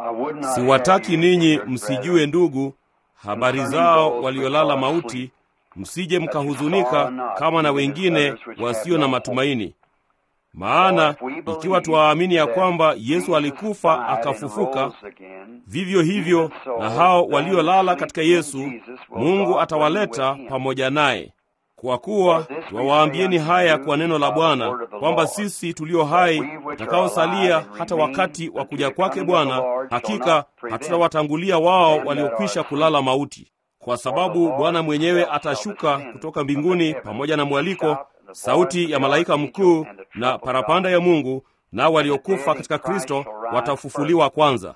Siwataki ninyi msijue, ndugu, habari zao waliolala mauti, msije mkahuzunika kama na wengine wasio na matumaini. Maana ikiwa twaamini ya kwamba Yesu alikufa akafufuka, vivyo hivyo na hao waliolala katika Yesu Mungu atawaleta pamoja naye. Kwa kuwa twawaambieni haya kwa neno la Bwana, kwamba sisi tulio hai tutakaosalia hata wakati wa kuja kwake Bwana, hakika hatutawatangulia wao waliokwisha kulala mauti, kwa sababu Bwana mwenyewe atashuka kutoka mbinguni pamoja na mwaliko, sauti ya malaika mkuu na parapanda ya Mungu, nao waliokufa katika Kristo watafufuliwa kwanza.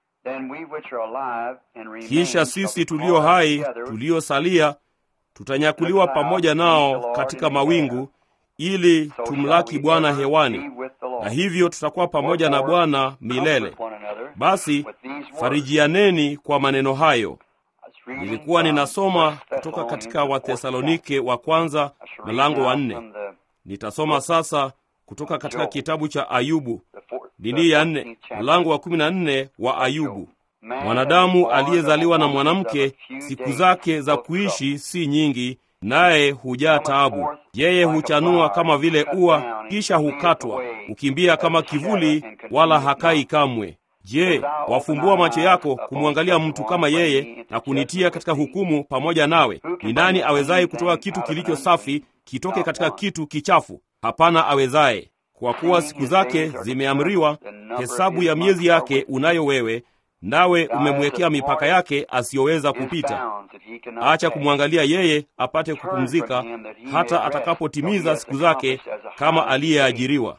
Kisha sisi tulio hai tuliosalia tutanyakuliwa pamoja nao katika mawingu ili tumlaki Bwana hewani, na hivyo tutakuwa pamoja na Bwana milele. Basi farijianeni kwa maneno hayo. Nilikuwa ninasoma kutoka katika Wathesalonike wa kwanza mlango wa nne. Nitasoma sasa kutoka katika kitabu cha Ayubu dini ya nne mlango wa kumi na nne wa Ayubu. Mwanadamu aliyezaliwa na mwanamke, siku zake za kuishi si nyingi, naye hujaa taabu. Yeye huchanua kama vile ua, kisha hukatwa, hukimbia kama kivuli, wala hakai kamwe. Je, wafumbua macho yako kumwangalia mtu kama yeye na kunitia katika hukumu pamoja nawe? Ni nani awezaye kutoa kitu kilicho safi kitoke katika kitu kichafu? Hapana awezaye. Kwa kuwa siku zake zimeamriwa, hesabu ya miezi yake unayo wewe, nawe umemwekea mipaka yake asiyoweza kupita. Acha kumwangalia yeye apate kupumzika, hata atakapotimiza siku zake kama aliyeajiriwa.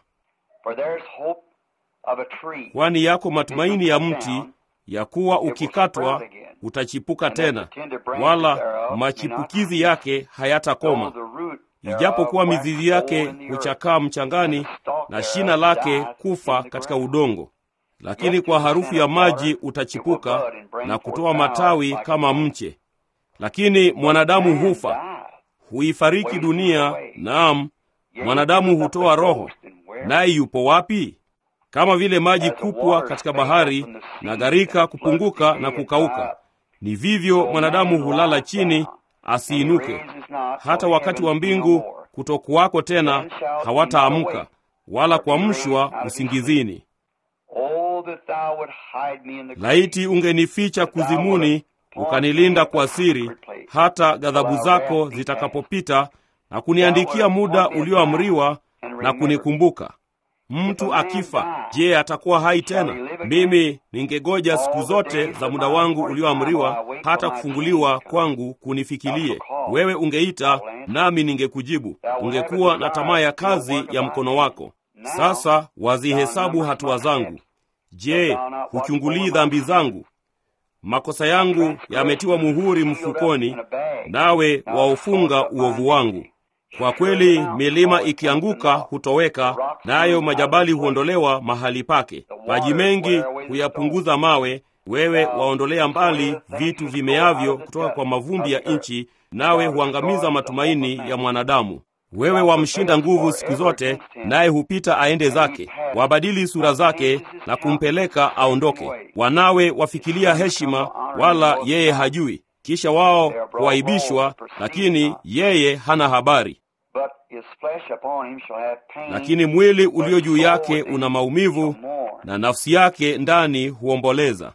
Kwani yako matumaini ya mti ya kuwa ukikatwa utachipuka tena, wala machipukizi yake hayatakoma. Ijapokuwa mizizi yake huchakaa mchangani na shina lake kufa katika udongo, lakini kwa harufu ya maji utachipuka na kutoa matawi kama mche. Lakini mwanadamu hufa, huifariki dunia. Naam, mwanadamu hutoa roho, naye yupo wapi? Kama vile maji kupwa katika bahari na gharika kupunguka na kukauka, ni vivyo mwanadamu hulala chini asiinuke, hata wakati wa mbingu kutokuwako tena, hawataamka wala kuamshwa usingizini. Laiti ungenificha kuzimuni, ukanilinda kwa siri, hata ghadhabu zako zitakapopita, na kuniandikia muda ulioamriwa na kunikumbuka. Mtu akifa, je, atakuwa hai tena? Mimi ningegoja siku zote za muda wangu ulioamriwa, hata kufunguliwa kwangu kunifikilie. Wewe ungeita nami ningekujibu, ungekuwa na tamaa ya kazi ya mkono wako. Sasa wazihesabu hatua zangu. Je, huchungulii dhambi zangu? Makosa yangu yametiwa muhuri mfukoni, nawe waufunga uovu wangu. Kwa kweli milima ikianguka hutoweka, nayo majabali huondolewa mahali pake. Maji mengi huyapunguza mawe. Wewe waondolea mbali vitu vimeavyo kutoka kwa mavumbi ya nchi, nawe huangamiza matumaini ya mwanadamu. Wewe wamshinda nguvu siku zote, naye hupita aende zake. Wabadili sura zake na kumpeleka aondoke. Wanawe wafikilia heshima, wala yeye hajui. Kisha wao huaibishwa, lakini yeye hana habari. Lakini mwili ulio juu yake una maumivu, na nafsi yake ndani huomboleza.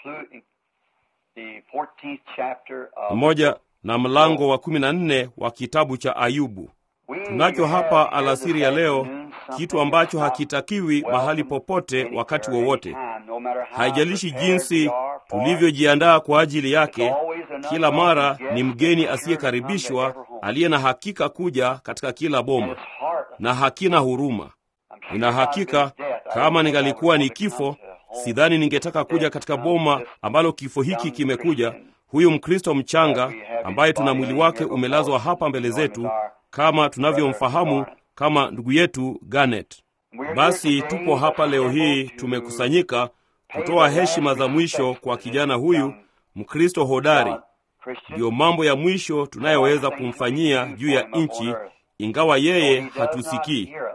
Pamoja na mlango wa kumi na nne wa kitabu cha Ayubu. Tunacho hapa alasiri ya leo kitu ambacho hakitakiwi mahali popote wakati wowote. Haijalishi jinsi tulivyojiandaa kwa ajili yake, kila mara ni mgeni asiyekaribishwa aliye na hakika kuja katika kila boma, na hakina huruma. Nina hakika kama ningalikuwa ni kifo, sidhani ningetaka kuja katika boma ambalo kifo hiki kimekuja. Huyu Mkristo mchanga ambaye tuna mwili wake umelazwa hapa mbele zetu kama tunavyomfahamu kama ndugu yetu Garnet. Basi tupo hapa leo hii tumekusanyika kutoa heshima za mwisho kwa kijana huyu Mkristo hodari. Ndiyo mambo ya mwisho tunayoweza kumfanyia juu ya nchi, ingawa yeye hatusikii.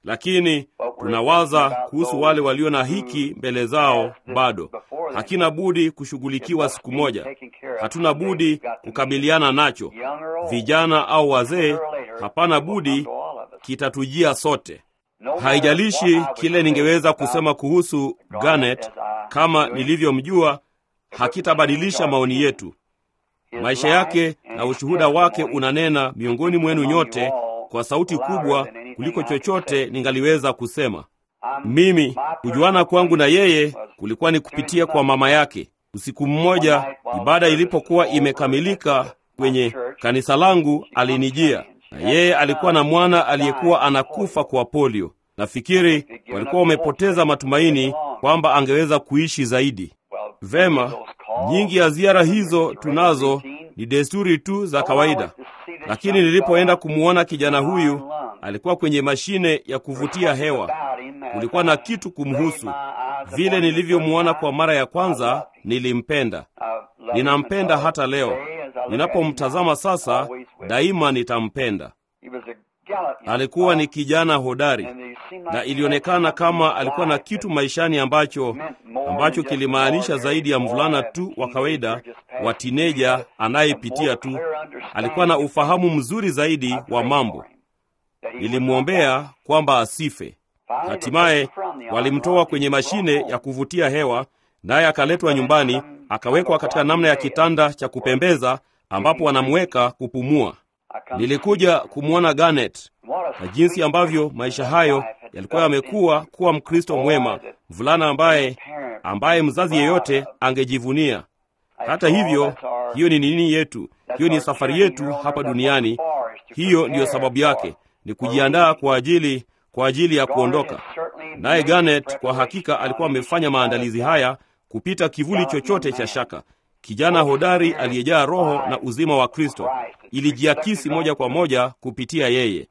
lakini tunawaza kuhusu wale walio na hiki mbele zao bado hakina budi kushughulikiwa siku moja hatuna budi kukabiliana nacho vijana au wazee hapana budi kitatujia sote haijalishi kile ningeweza kusema kuhusu Garnet kama nilivyomjua hakitabadilisha maoni yetu maisha yake na ushuhuda wake unanena miongoni mwenu nyote kwa sauti kubwa kuliko chochote ningaliweza kusema mimi kujuana kwangu na yeye kulikuwa ni kupitia kwa mama yake usiku mmoja ibada ilipokuwa imekamilika kwenye kanisa langu alinijia na yeye alikuwa na mwana aliyekuwa anakufa kwa polio nafikiri walikuwa wamepoteza matumaini kwamba angeweza kuishi zaidi vema nyingi ya ziara hizo tunazo ni desturi tu za kawaida lakini nilipoenda kumwona kijana huyu alikuwa kwenye mashine ya kuvutia hewa kulikuwa na kitu kumhusu vile nilivyomwona kwa mara ya kwanza nilimpenda ninampenda hata leo ninapomtazama sasa daima nitampenda alikuwa ni kijana hodari na ilionekana kama alikuwa na kitu maishani ambacho ambacho kilimaanisha zaidi ya mvulana tu wa kawaida wa tineja anayepitia tu alikuwa na ufahamu mzuri zaidi wa mambo nilimwombea kwamba asife hatimaye walimtoa kwenye mashine ya kuvutia hewa naye akaletwa nyumbani akawekwa katika namna ya kitanda cha kupembeza ambapo wanamweka kupumua nilikuja kumwona Garnet na jinsi ambavyo maisha hayo yalikuwa yamekuwa kuwa mkristo mwema mvulana ambaye ambaye mzazi yeyote angejivunia hata hivyo hiyo ni nini yetu hiyo ni safari yetu hapa duniani hiyo ndiyo sababu yake ni kujiandaa kwa ajili kwa ajili ya kuondoka naye Garnet kwa hakika alikuwa amefanya maandalizi haya kupita kivuli chochote cha shaka kijana hodari aliyejaa roho na uzima wa kristo ilijiakisi moja kwa moja kupitia yeye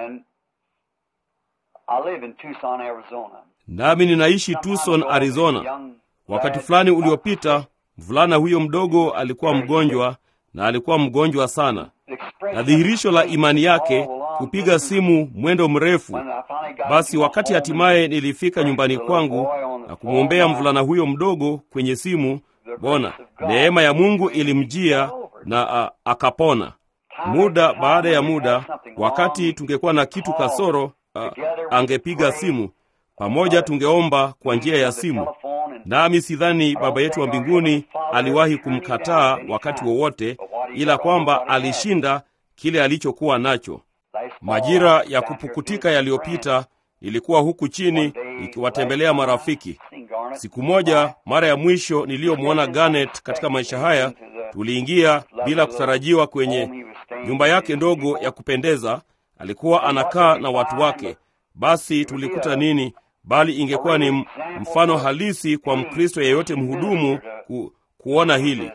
nami ninaishi tucson arizona wakati fulani uliopita mvulana huyo mdogo alikuwa mgonjwa na alikuwa mgonjwa sana na dhihirisho la imani yake kupiga simu mwendo mrefu basi wakati hatimaye nilifika nyumbani kwangu na kumwombea mvulana huyo mdogo kwenye simu bona neema ya mungu ilimjia na a, akapona muda baada ya muda wakati tungekuwa na kitu kasoro a, angepiga simu pamoja tungeomba kwa njia ya simu nami sidhani baba yetu wa mbinguni aliwahi kumkataa wakati wowote ila kwamba alishinda kile alichokuwa nacho majira ya kupukutika yaliyopita ilikuwa huku chini ikiwatembelea marafiki siku moja mara ya mwisho niliyomwona Garnet katika maisha haya tuliingia bila kutarajiwa kwenye nyumba yake ndogo ya kupendeza alikuwa anakaa na watu wake basi tulikuta nini bali ingekuwa ni mfano halisi kwa mkristo yeyote mhudumu ku, kuona hili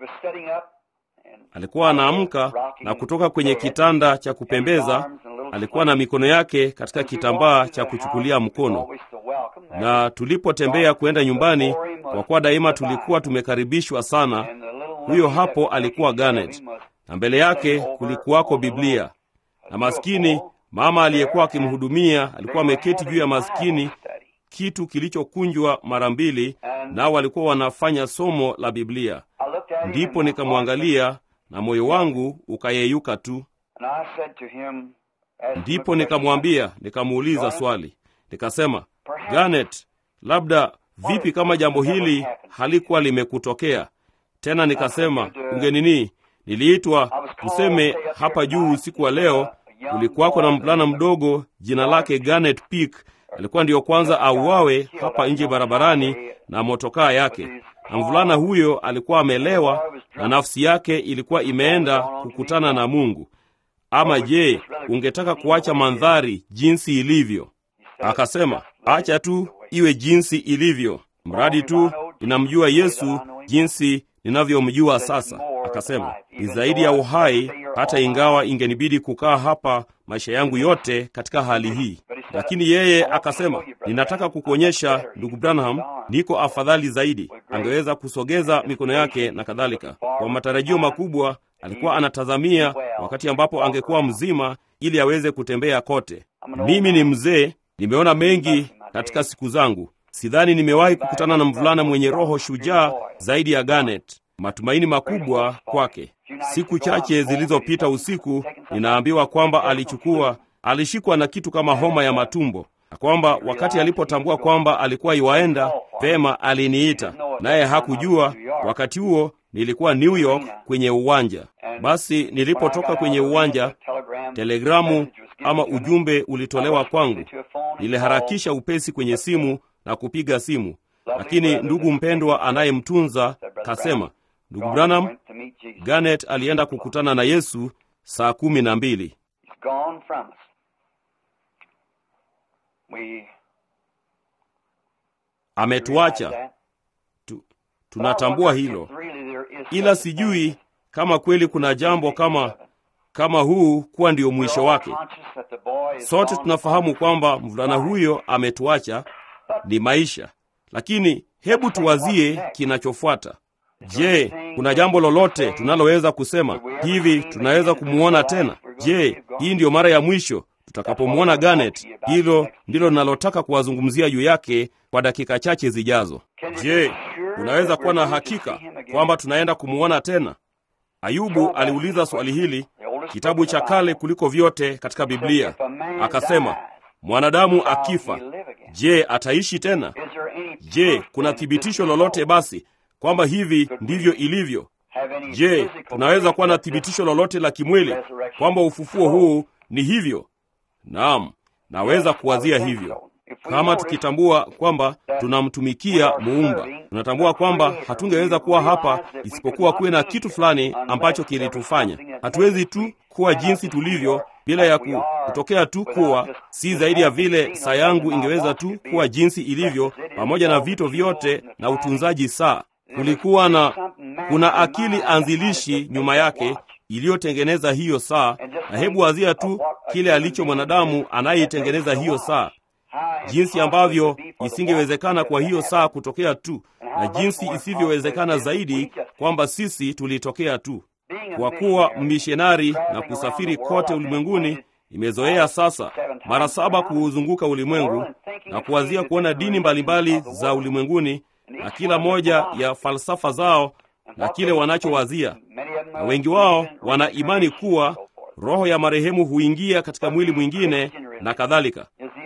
alikuwa anaamka na kutoka kwenye kitanda cha kupembeza alikuwa na mikono yake katika kitambaa cha kuchukulia mkono na tulipotembea kwenda nyumbani kwa kuwa daima tulikuwa tumekaribishwa sana huyo hapo alikuwa Garnet na mbele yake kulikuwako biblia na maskini mama aliyekuwa akimhudumia alikuwa ameketi juu ya maskini kitu kilichokunjwa mara mbili nao walikuwa wanafanya somo la biblia ndipo nikamwangalia na moyo wangu ukayeyuka tu ndipo nikamwambia nikamuuliza swali nikasema Garnet, labda vipi kama jambo hili halikuwa limekutokea tena nikasema ungenini niliitwa tuseme hapa juu usiku wa leo kulikuwako na mvulana mdogo jina lake Garnet Peak alikuwa ndiyo kwanza auawe hapa nje barabarani na motokaa yake na mvulana huyo alikuwa amelewa na nafsi yake ilikuwa imeenda kukutana na mungu ama je ungetaka kuacha mandhari jinsi ilivyo akasema acha tu iwe jinsi ilivyo mradi tu ninamjua yesu jinsi ninavyomjua sasa akasema ni zaidi ya uhai hata ingawa ingenibidi kukaa hapa maisha yangu yote katika hali hii lakini yeye akasema ninataka kukuonyesha ndugu branham niko afadhali zaidi angeweza kusogeza mikono yake na kadhalika kwa matarajio makubwa alikuwa anatazamia wakati ambapo angekuwa mzima ili aweze kutembea kote mimi ni mzee Nimeona mengi katika siku zangu. Sidhani nimewahi kukutana na mvulana mwenye roho shujaa zaidi ya Garnet. Matumaini makubwa kwake. Siku chache zilizopita usiku, ninaambiwa kwamba alichukua, alishikwa na kitu kama homa ya matumbo, na kwamba wakati alipotambua kwamba alikuwa iwaenda vema, aliniita naye hakujua. Wakati huo nilikuwa New York kwenye uwanja. Basi nilipotoka kwenye uwanja, telegramu ama ujumbe ulitolewa kwangu. Niliharakisha upesi kwenye simu na kupiga simu, lakini ndugu mpendwa anayemtunza kasema, ndugu Branham, Garnet alienda kukutana na Yesu saa kumi na mbili. Ametuacha tu, tunatambua hilo, ila sijui kama kweli kuna jambo kama kama huu kuwa ndio mwisho wake. Sote tunafahamu kwamba mvulana huyo ametuacha, ni maisha, lakini hebu tuwazie kinachofuata. Je, kuna jambo lolote tunaloweza kusema hivi? Tunaweza kumwona tena? Je, hii ndiyo mara ya mwisho tutakapomwona Garnet? Hilo ndilo ninalotaka kuwazungumzia juu yake kwa dakika chache zijazo. Je, unaweza kuwa na hakika kwamba tunaenda kumwona tena? Ayubu aliuliza swali hili, kitabu cha kale kuliko vyote katika Biblia. Akasema, mwanadamu akifa, je, ataishi tena? Je, kuna thibitisho lolote basi kwamba hivi ndivyo ilivyo? Je, tunaweza kuwa na thibitisho lolote la kimwili kwamba ufufuo huu ni hivyo? Naam, naweza kuwazia hivyo. Kama tukitambua kwamba tunamtumikia Muumba, tunatambua kwamba hatungeweza kuwa hapa isipokuwa kuwe na kitu fulani ambacho kilitufanya. Hatuwezi tu kuwa jinsi tulivyo bila ya ku, kutokea tu kuwa si zaidi ya vile saa yangu ingeweza tu kuwa jinsi ilivyo, pamoja na vito vyote na utunzaji saa. Kulikuwa na kuna akili anzilishi nyuma yake iliyotengeneza hiyo saa, na hebu wazia tu kile alicho mwanadamu anayeitengeneza hiyo saa jinsi ambavyo isingewezekana kwa hiyo saa kutokea tu, na jinsi isivyowezekana zaidi kwamba sisi tulitokea tu. Kwa kuwa mmishonari na kusafiri kote ulimwenguni, imezoea sasa mara saba kuuzunguka ulimwengu na kuwazia kuona dini mbalimbali za ulimwenguni na kila moja ya falsafa zao na kile wanachowazia, na wengi wao wana imani kuwa roho ya marehemu huingia katika mwili mwingine na kadhalika.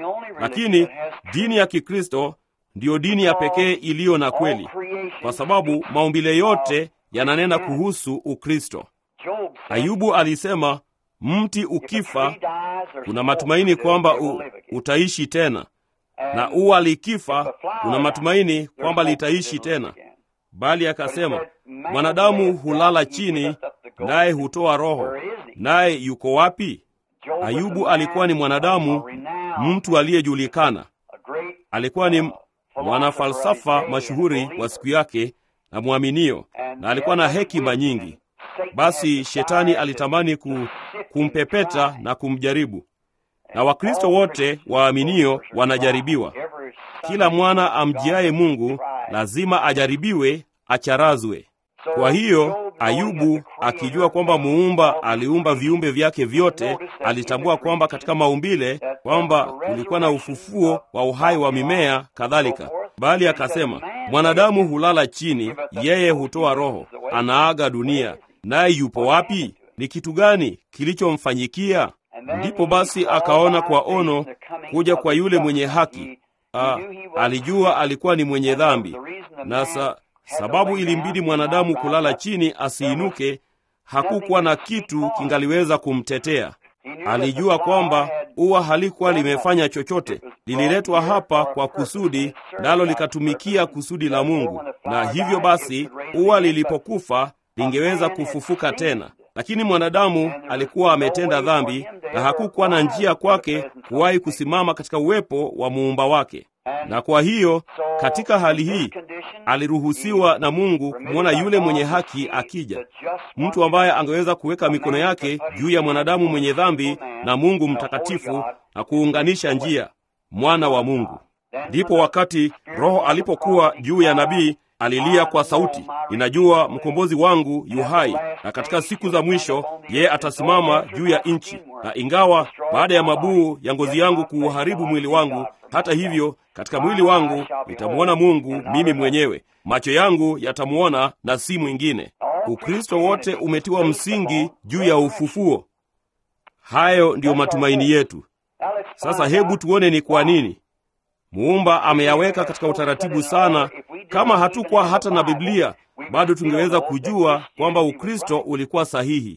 Lakini dini ya Kikristo ndiyo dini ya pekee iliyo na kweli, kwa sababu maumbile yote yananena kuhusu Ukristo. Ayubu alisema, mti ukifa kuna matumaini kwamba u, utaishi tena, na ua likifa kuna matumaini kwamba litaishi tena. Bali akasema, mwanadamu hulala chini, naye hutoa roho, naye yuko wapi? Ayubu alikuwa ni mwanadamu, mtu aliyejulikana. Alikuwa ni mwanafalsafa mashuhuri wa siku yake na mwaminio, na alikuwa na hekima nyingi. Basi shetani alitamani ku, kumpepeta na kumjaribu, na Wakristo wote waaminio wanajaribiwa. Kila mwana amjiaye Mungu lazima ajaribiwe, acharazwe. Kwa hiyo Ayubu akijua kwamba muumba aliumba viumbe vyake vyote, alitambua kwamba katika maumbile kwamba kulikuwa na ufufuo wa uhai wa mimea kadhalika, bali akasema mwanadamu hulala chini, yeye hutoa roho, anaaga dunia, naye yupo wapi? Ni kitu gani kilichomfanyikia? Ndipo basi akaona kwa ono kuja kwa yule mwenye haki. A, alijua alikuwa ni mwenye dhambi na sa, sababu ilimbidi mwanadamu kulala chini asiinuke, hakukuwa na kitu kingaliweza kumtetea. Alijua kwamba ua halikuwa limefanya chochote, lililetwa hapa kwa kusudi, nalo likatumikia kusudi la Mungu, na hivyo basi ua lilipokufa lingeweza kufufuka tena. Lakini mwanadamu alikuwa ametenda dhambi na hakukuwa na njia kwake kuwahi kusimama katika uwepo wa muumba wake. Na kwa hiyo katika hali hii aliruhusiwa na Mungu kumwona yule mwenye haki akija, mtu ambaye angeweza kuweka mikono yake juu ya mwanadamu mwenye dhambi na Mungu mtakatifu na kuunganisha njia, mwana wa Mungu. Ndipo wakati Roho alipokuwa juu ya nabii alilia kwa sauti, ninajua mkombozi wangu yu hai, na katika siku za mwisho yeye atasimama juu ya nchi. Na ingawa baada ya mabuu ya ngozi yangu kuuharibu mwili wangu, hata hivyo katika mwili wangu nitamwona Mungu mimi mwenyewe, macho yangu yatamwona na si mwingine. Ukristo wote umetiwa msingi juu ya ufufuo. Hayo ndiyo matumaini yetu. Sasa hebu tuone ni kwa nini Muumba ameyaweka katika utaratibu sana. Kama hatukuwa hata na Biblia, bado tungeweza kujua kwamba Ukristo ulikuwa sahihi.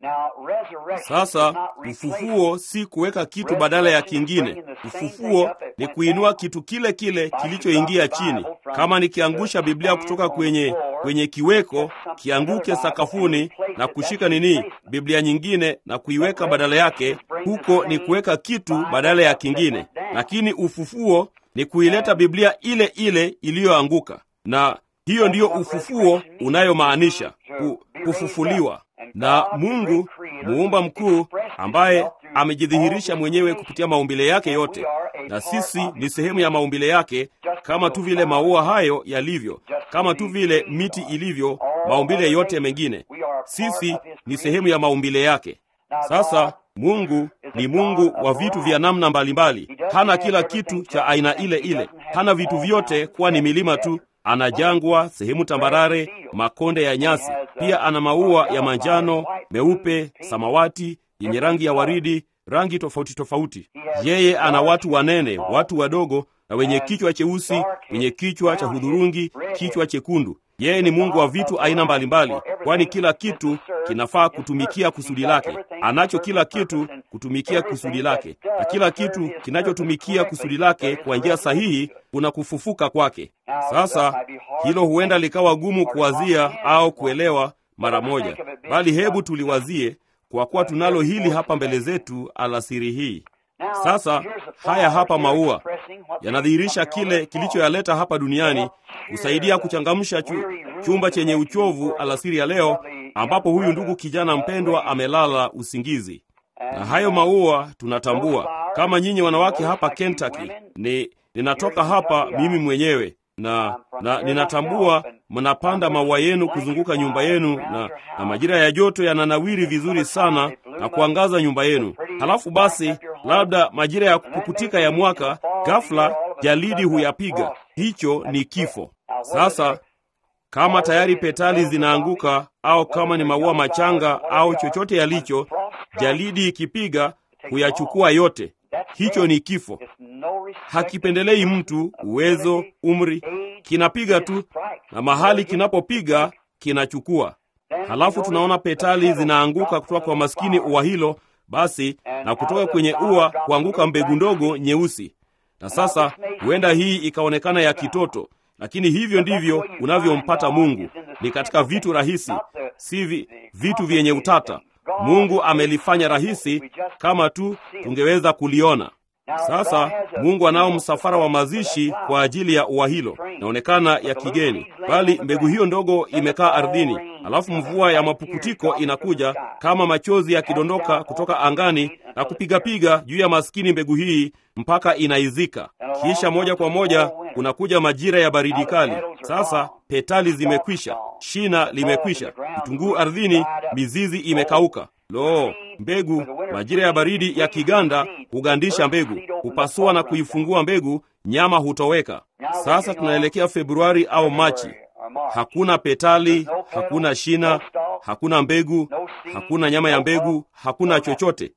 Sasa ufufuo si kuweka kitu badala ya kingine. Ufufuo ni kuinua kitu kile kile kilichoingia chini. Kama nikiangusha Biblia kutoka kwenye kwenye kiweko, kianguke sakafuni na kushika nini, Biblia nyingine na kuiweka badala yake, huko ni kuweka kitu badala ya kingine. Lakini ufufuo ni kuileta Biblia ile ile iliyoanguka, na hiyo ndiyo ufufuo unayomaanisha kufufuliwa na Mungu muumba mkuu ambaye amejidhihirisha mwenyewe kupitia maumbile yake yote, na sisi ni sehemu ya maumbile yake, kama tu vile maua hayo yalivyo, kama tu vile miti ilivyo, maumbile yote mengine. Sisi ni sehemu ya maumbile yake. Sasa Mungu ni Mungu wa vitu vya namna mbalimbali. Hana kila kitu cha aina ile ile, hana vitu vyote kuwa ni milima tu ana jangwa, sehemu tambarare, makonde ya nyasi. Pia ana maua ya manjano, meupe, samawati, yenye rangi ya waridi, rangi tofauti tofauti. Yeye ana watu wanene, watu wadogo, na wenye kichwa cheusi, wenye kichwa cha hudhurungi, kichwa chekundu. Yeye ni Mungu wa vitu aina mbalimbali, kwani kila kitu kinafaa kutumikia kusudi lake. Anacho kila kitu kutumikia kusudi lake, na kila kitu kinachotumikia kusudi lake kwa njia sahihi kuna kufufuka kwake. Sasa hilo huenda likawa gumu kuwazia au kuelewa mara moja, bali hebu tuliwazie, kwa kuwa tunalo hili hapa mbele zetu alasiri hii. Sasa haya hapa maua yanadhihirisha kile kilichoyaleta hapa duniani, kusaidia kuchangamsha chu, chumba chenye uchovu alasiri ya leo, ambapo huyu ndugu kijana mpendwa amelala usingizi. Na hayo maua tunatambua kama nyinyi wanawake hapa Kentucky, ni ninatoka hapa mimi mwenyewe na, na ninatambua mnapanda maua yenu kuzunguka nyumba yenu, na, na majira ya joto yananawiri vizuri sana na kuangaza nyumba yenu. Halafu basi, labda majira ya kupukutika ya mwaka, ghafla jalidi huyapiga. Hicho ni kifo. Sasa kama tayari petali zinaanguka, au kama ni maua machanga au chochote yalicho, jalidi ikipiga huyachukua yote. Hicho ni kifo. Hakipendelei mtu, uwezo, umri, kinapiga tu, na mahali kinapopiga kinachukua. Halafu tunaona petali zinaanguka kutoka kwa maskini ua hilo, basi na kutoka kwenye ua kuanguka mbegu ndogo nyeusi. Na sasa huenda hii ikaonekana ya kitoto, lakini hivyo ndivyo unavyompata Mungu. Ni katika vitu rahisi, si vi, vitu vyenye utata. Mungu amelifanya rahisi kama tu tungeweza kuliona. Sasa Mungu anao msafara wa mazishi kwa ajili ya ua hilo, inaonekana ya kigeni, bali mbegu hiyo ndogo imekaa ardhini, alafu mvua ya mapukutiko inakuja kama machozi yakidondoka kutoka angani na kupigapiga juu ya maskini mbegu hii mpaka inaizika. Kisha moja kwa moja kunakuja majira ya baridi kali. Sasa petali zimekwisha, shina limekwisha, vitunguu ardhini, mizizi imekauka. Lo, mbegu! Majira ya baridi ya kiganda hugandisha mbegu, hupasua na kuifungua mbegu, nyama hutoweka. Sasa tunaelekea Februari au Machi. Hakuna petali, hakuna shina, hakuna mbegu, hakuna nyama ya mbegu, hakuna chochote.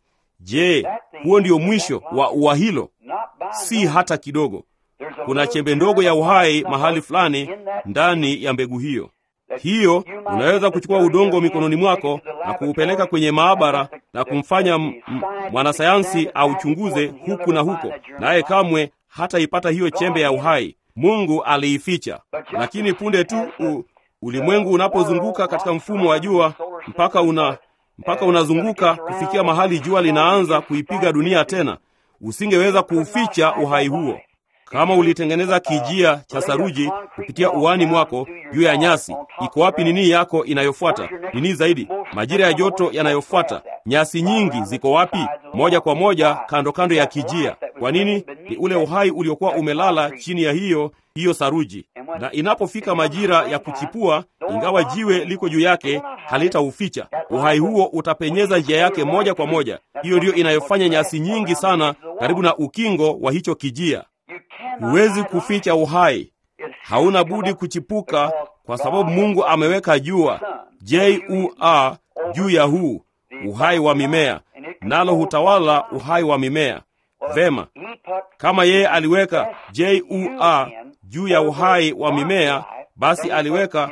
Je, huo ndio mwisho wa ua hilo? Si hata kidogo. Kuna chembe ndogo ya uhai mahali fulani ndani ya mbegu hiyo. Hiyo unaweza kuchukua udongo mikononi mwako na kuupeleka kwenye maabara na kumfanya mwanasayansi auchunguze huku na huko, naye kamwe hataipata hiyo chembe ya uhai. Mungu aliificha. Lakini punde tu u, ulimwengu unapozunguka katika mfumo wa jua mpaka una mpaka unazunguka kufikia mahali jua linaanza kuipiga dunia tena, usingeweza kuuficha uhai huo. Kama ulitengeneza kijia cha saruji kupitia uani mwako juu ya nyasi, iko wapi nini yako inayofuata? Nini zaidi, majira ya joto yanayofuata, nyasi nyingi ziko wapi? Moja kwa moja kando kando ya kijia. Kwa nini? Ni ule uhai uliokuwa umelala chini ya hiyo hiyo saruji, na inapofika majira ya kuchipua, ingawa jiwe liko juu yake, halitauficha uhai huo, utapenyeza njia yake moja kwa moja. Hiyo ndiyo inayofanya nyasi nyingi sana karibu na ukingo wa hicho kijia. Huwezi kuficha uhai, hauna budi kuchipuka, kwa sababu Mungu ameweka jua jua juu ya huu uhai wa mimea, nalo hutawala uhai wa mimea. Vema, kama yeye aliweka jua juu ya uhai wa mimea, basi aliweka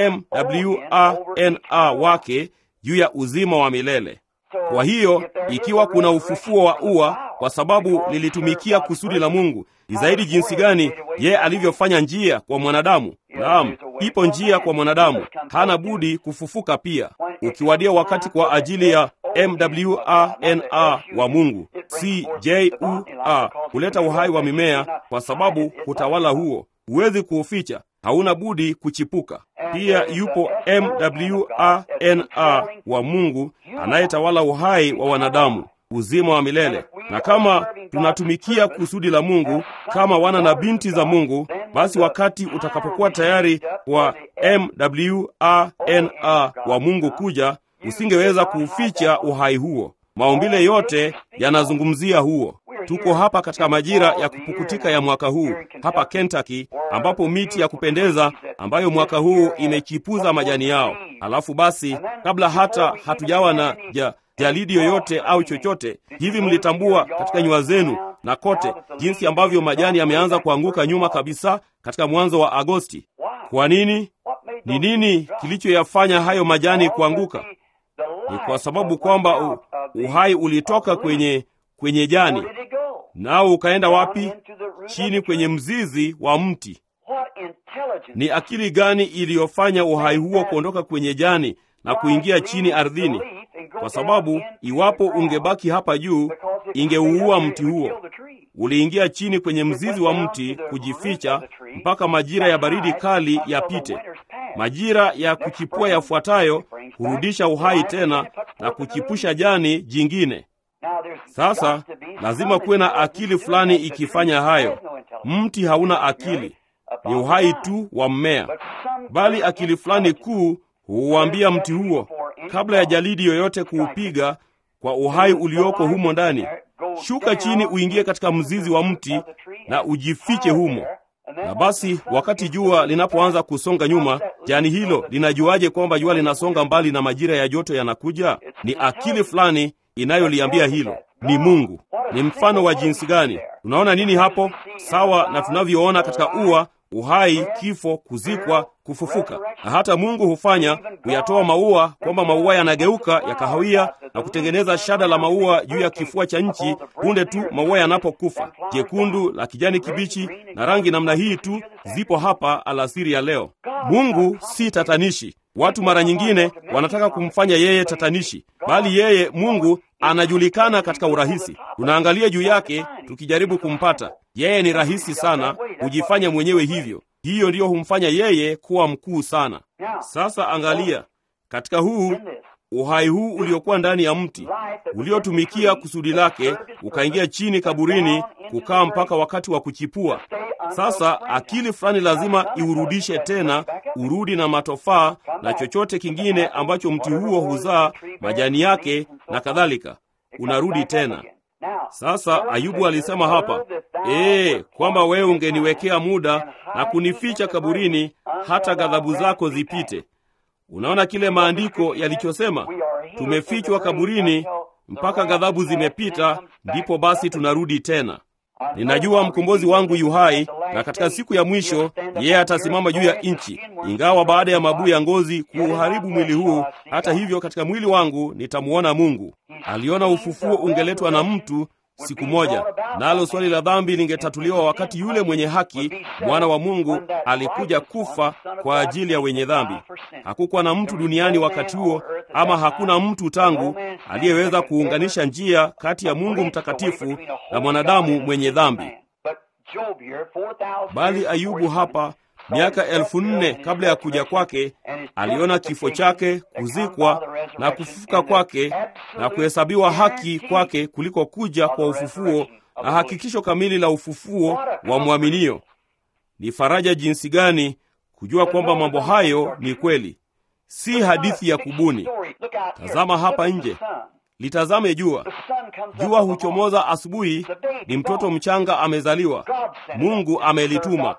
mwana wake juu ya uzima wa milele. Kwa hiyo ikiwa kuna ufufuo wa ua kwa sababu lilitumikia kusudi la Mungu, ni zaidi jinsi gani yeye alivyofanya njia kwa mwanadamu. Naam, ipo njia kwa mwanadamu, hana budi kufufuka pia. Ukiwadia wakati kwa ajili ya mwana wa Mungu, si jua, kuleta uhai wa mimea, kwa sababu hutawala huo, huwezi kuuficha, hauna budi kuchipuka. Pia yupo mwana wa Mungu anayetawala uhai wa wanadamu, uzima wa milele. Na kama tunatumikia kusudi la Mungu kama wana na binti za Mungu, basi wakati utakapokuwa tayari kwa mwana wa Mungu kuja, usingeweza kuuficha uhai huo. Maumbile yote yanazungumzia huo. Tuko hapa katika majira ya kupukutika ya mwaka huu hapa Kentucky, ambapo miti ya kupendeza ambayo mwaka huu imechipuza majani yao. Alafu basi, kabla hata hatujawa na ja, jalidi yoyote au chochote hivi, mlitambua katika nyua zenu na kote jinsi ambavyo majani yameanza kuanguka nyuma kabisa katika mwanzo wa Agosti. Kwa nini? Ni nini kilichoyafanya hayo majani kuanguka? Ni kwa sababu kwamba uhai ulitoka kwenye kwenye jani, nao ukaenda wapi? Chini kwenye mzizi wa mti. Ni akili gani iliyofanya uhai huo kuondoka kwenye jani na kuingia chini ardhini? Kwa sababu iwapo ungebaki hapa juu, ingeuua mti huo. Uliingia chini kwenye mzizi wa mti kujificha mpaka majira ya baridi kali yapite. Majira ya kuchipua yafuatayo hurudisha uhai tena na kuchipusha jani jingine. Sasa lazima kuwe na akili fulani ikifanya hayo. Mti hauna akili, ni uhai tu wa mmea, bali akili fulani kuu huuambia mti huo, kabla ya jalidi yoyote kuupiga kwa uhai ulioko humo ndani, shuka chini, uingie katika mzizi wa mti na ujifiche humo. Na basi wakati jua linapoanza kusonga nyuma, jani hilo linajuaje kwamba jua linasonga mbali na majira ya joto yanakuja? Ni akili fulani inayoliambia hilo. Ni Mungu. Ni mfano wa jinsi gani? Tunaona nini hapo? Sawa na tunavyoona katika ua, uhai, kifo, kuzikwa, kufufuka. Na hata Mungu hufanya kuyatoa maua kwamba maua yanageuka ya kahawia na kutengeneza shada la maua juu ya kifua cha nchi punde tu maua yanapokufa, jekundu, la kijani kibichi na rangi namna hii tu zipo hapa alasiri ya leo. Mungu si tatanishi. Watu mara nyingine wanataka kumfanya yeye tatanishi, bali yeye Mungu anajulikana katika urahisi. Tunaangalia juu yake tukijaribu kumpata yeye. Ni rahisi sana hujifanya mwenyewe hivyo. Hiyo ndiyo humfanya yeye kuwa mkuu sana. Sasa angalia katika huu uhai huu uliokuwa ndani ya mti uliotumikia kusudi lake, ukaingia chini kaburini, kukaa mpaka wakati wa kuchipua. Sasa akili fulani lazima iurudishe tena, urudi na matofaa na chochote kingine ambacho mti huo huzaa, majani yake na kadhalika, unarudi tena. Sasa Ayubu alisema hapa ee, kwamba wewe ungeniwekea muda na kunificha kaburini hata ghadhabu zako zipite. Unaona kile maandiko yalichosema, tumefichwa kaburini mpaka ghadhabu zimepita, ndipo basi tunarudi tena. Ninajua mkombozi wangu yu hai, na katika siku ya mwisho yeye atasimama juu ya nchi. Ingawa baada ya mabuu ya ngozi kuuharibu mwili huu, hata hivyo katika mwili wangu nitamuona Mungu. Aliona ufufuo ungeletwa na mtu siku moja, nalo swali la dhambi lingetatuliwa wakati yule mwenye haki, mwana wa Mungu, alikuja kufa kwa ajili ya wenye dhambi. Hakukuwa na mtu duniani wakati huo, ama hakuna mtu tangu aliyeweza kuunganisha njia kati ya Mungu mtakatifu na mwanadamu mwenye dhambi. Bali Ayubu hapa miaka elfu nne kabla ya kuja kwake aliona kifo chake, kuzikwa na kufufuka kwake na kuhesabiwa haki kwake kuliko kuja kwa ufufuo na hakikisho kamili la ufufuo wa mwaminio. ni faraja jinsi gani kujua kwamba mambo hayo ni kweli, si hadithi ya kubuni. Tazama hapa nje, litazame jua. Jua huchomoza asubuhi, ni mtoto mchanga amezaliwa, Mungu amelituma,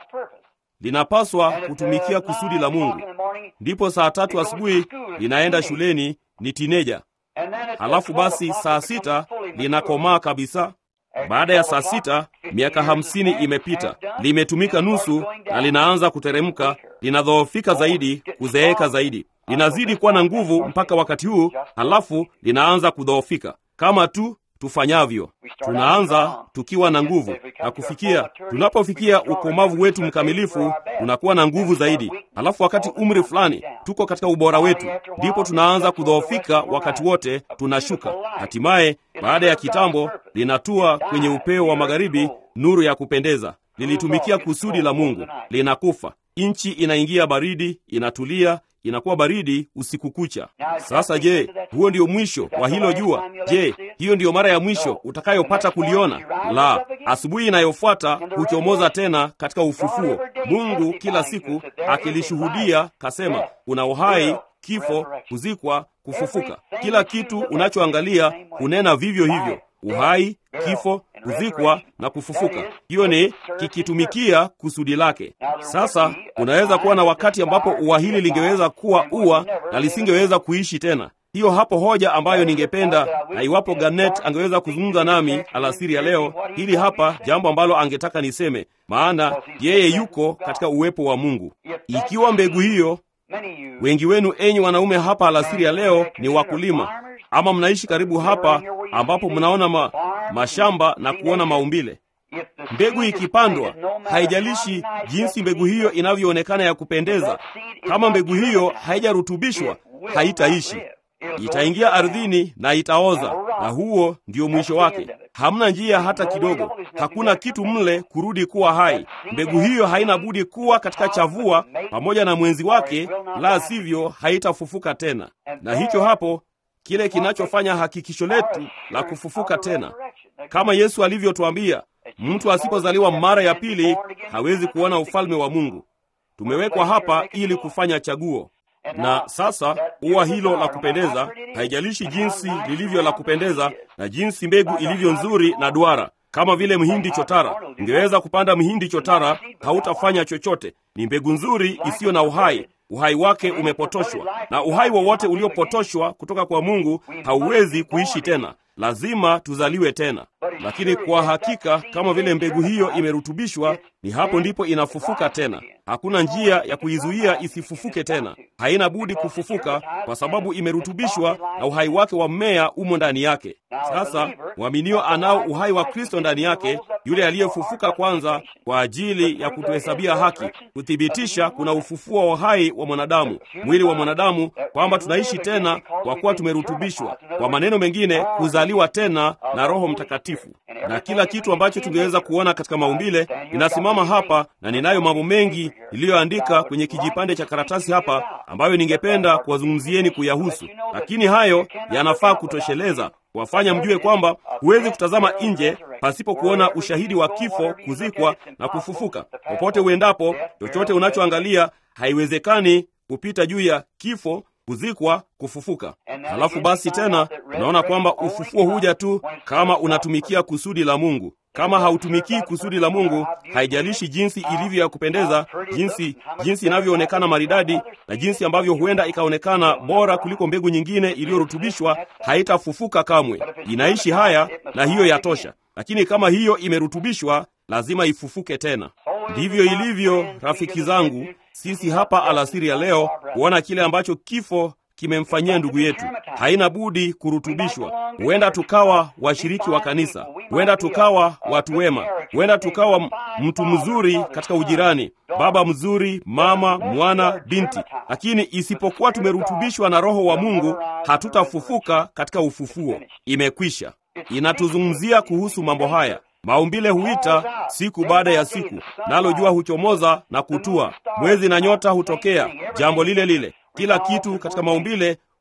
linapaswa kutumikia kusudi la Mungu. Ndipo saa tatu asubuhi linaenda shuleni, ni tineja. Halafu basi saa sita linakomaa kabisa. Baada ya saa sita miaka hamsini imepita, limetumika nusu na linaanza kuteremka, linadhoofika zaidi, kuzeeka zaidi, linazidi kuwa na nguvu mpaka wakati huu, halafu linaanza kudhoofika kama tu tufanyavyo. Tunaanza tukiwa na nguvu na kufikia, tunapofikia ukomavu wetu mkamilifu, tunakuwa na nguvu zaidi. Halafu wakati umri fulani tuko katika ubora wetu, ndipo tunaanza kudhoofika, wakati wote tunashuka. Hatimaye baada ya kitambo linatua kwenye upeo wa magharibi, nuru ya kupendeza, lilitumikia kusudi la Mungu, linakufa. Nchi inaingia baridi, inatulia inakuwa baridi usiku kucha. Sasa je, huo ndio mwisho wa hilo jua? Je, hiyo ndiyo mara ya mwisho utakayopata kuliona? La, asubuhi inayofuata huchomoza tena katika ufufuo. Mungu kila siku akilishuhudia kasema, kuna uhai, kifo, kuzikwa, kufufuka. Kila kitu unachoangalia hunena vivyo hivyo, uhai, kifo, kuzikwa na kufufuka. Hiyo ni kikitumikia kusudi lake. Sasa unaweza kuwa na wakati ambapo ua hili lingeweza kuwa ua na lisingeweza kuishi tena. Hiyo hapo hoja ambayo ningependa, na iwapo Garnet angeweza kuzungumza nami alasiri ya leo, hili hapa jambo ambalo angetaka niseme, maana yeye yuko katika uwepo wa Mungu. Ikiwa mbegu hiyo, wengi wenu enyi wanaume hapa alasiri ya leo ni wakulima ama mnaishi karibu hapa ambapo mnaona ma, mashamba na kuona maumbile. Mbegu ikipandwa, haijalishi jinsi mbegu hiyo inavyoonekana ya kupendeza, kama mbegu hiyo haijarutubishwa, haitaishi. Itaingia ardhini na itaoza, na huo ndio mwisho wake. Hamna njia hata kidogo, hakuna kitu mle kurudi kuwa hai. Mbegu hiyo haina budi kuwa katika chavua pamoja na mwenzi wake, la sivyo haitafufuka tena. Na hicho hapo kile kinachofanya hakikisho letu la kufufuka tena, kama Yesu alivyotwambia, mtu asipozaliwa mara ya pili hawezi kuona ufalme wa Mungu. Tumewekwa hapa ili kufanya chaguo. Na sasa ua hilo la kupendeza, haijalishi jinsi lilivyo la kupendeza na jinsi mbegu ilivyo nzuri na duara, kama vile mhindi chotara. Ungeweza kupanda mhindi chotara, hautafanya chochote. Ni mbegu nzuri isiyo na uhai uhai wake umepotoshwa, na uhai wowote uliopotoshwa kutoka kwa Mungu hauwezi kuishi tena. Lazima tuzaliwe tena. Lakini kwa hakika, kama vile mbegu hiyo imerutubishwa, ni hapo ndipo inafufuka tena. Hakuna njia ya kuizuia isifufuke tena. Haina budi kufufuka kwa sababu imerutubishwa na uhai wake wa mmea umo ndani yake. Sasa mwaminio anao uhai wa Kristo ndani yake, yule aliyefufuka kwanza kwa ajili ya kutuhesabia haki, kuthibitisha kuna ufufuo wa uhai wa mwanadamu, mwili wa mwanadamu, kwamba tunaishi tena kwa kuwa tumerutubishwa. Kwa maneno mengine, kuzaliwa tena na Roho Mtakatifu. Na kila kitu ambacho tungeweza kuona katika maumbile inasimama hapa, na ninayo mambo mengi niliyoandika kwenye kijipande cha karatasi hapa ambayo ningependa kuwazungumzieni kuyahusu, lakini hayo yanafaa kutosheleza kuwafanya mjue kwamba huwezi kutazama nje pasipo kuona ushahidi wa kifo, kuzikwa na kufufuka. Popote uendapo, chochote unachoangalia haiwezekani kupita juu ya kifo, kuzikwa, kufufuka. Halafu basi tena unaona kwamba ufufuo huja tu kama unatumikia kusudi la Mungu. Kama hautumikii kusudi la Mungu, haijalishi jinsi ilivyo ya kupendeza, jinsi jinsi inavyoonekana maridadi, na jinsi ambavyo huenda ikaonekana bora kuliko mbegu nyingine iliyorutubishwa, haitafufuka kamwe. Inaishi haya, na hiyo yatosha. Lakini kama hiyo imerutubishwa, lazima ifufuke tena. Ndivyo ilivyo, rafiki zangu, sisi hapa alasiri ya leo kuona kile ambacho kifo kimemfanyia ndugu yetu. Haina budi kurutubishwa. Huenda tukawa washiriki wa kanisa, huenda tukawa watu wema, huenda tukawa mtu mzuri katika ujirani, baba mzuri, mama, mwana, binti, lakini isipokuwa tumerutubishwa na Roho wa Mungu, hatutafufuka katika ufufuo. Imekwisha. Inatuzungumzia kuhusu mambo haya. Maumbile huita siku baada ya siku, nalo jua huchomoza na kutua, mwezi na nyota hutokea, jambo lile lile. Kila kitu katika maumbile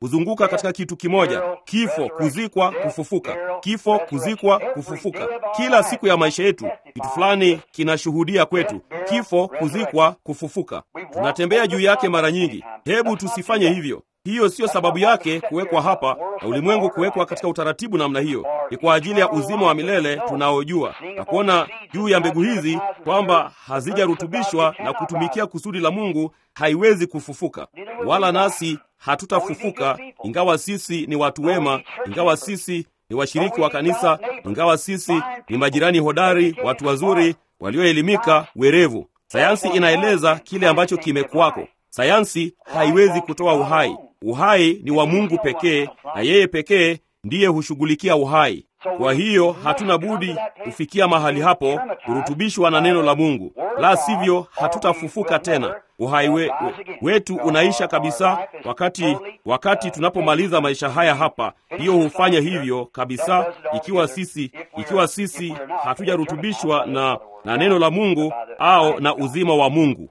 huzunguka katika kitu kimoja: kifo, kuzikwa, kufufuka, kifo, kuzikwa, kufufuka. Kila siku ya maisha yetu kitu fulani kinashuhudia kwetu: kifo, kuzikwa, kufufuka. Tunatembea juu yake mara nyingi. Hebu tusifanye hivyo. Hiyo siyo sababu yake kuwekwa hapa na ulimwengu kuwekwa katika utaratibu namna hiyo. Ni kwa ajili ya uzima wa milele tunaojua na kuona juu ya mbegu hizi kwamba hazijarutubishwa na kutumikia kusudi la Mungu, haiwezi kufufuka, wala nasi hatutafufuka, ingawa sisi ni watu wema, ingawa sisi ni washiriki wa kanisa, ingawa sisi ni majirani hodari, watu wazuri, walioelimika, werevu. Sayansi inaeleza kile ambacho kimekuwako. Sayansi haiwezi kutoa uhai. Uhai ni wa Mungu pekee, na yeye pekee ndiye hushughulikia uhai. Kwa hiyo hatuna budi kufikia mahali hapo, kurutubishwa na neno la Mungu, la sivyo hatutafufuka tena. Uhai we, we, wetu unaisha kabisa wakati wakati tunapomaliza maisha haya hapa. Hiyo hufanya hivyo kabisa, ikiwa sisi ikiwa sisi hatujarutubishwa na na neno la Mungu au na uzima wa Mungu.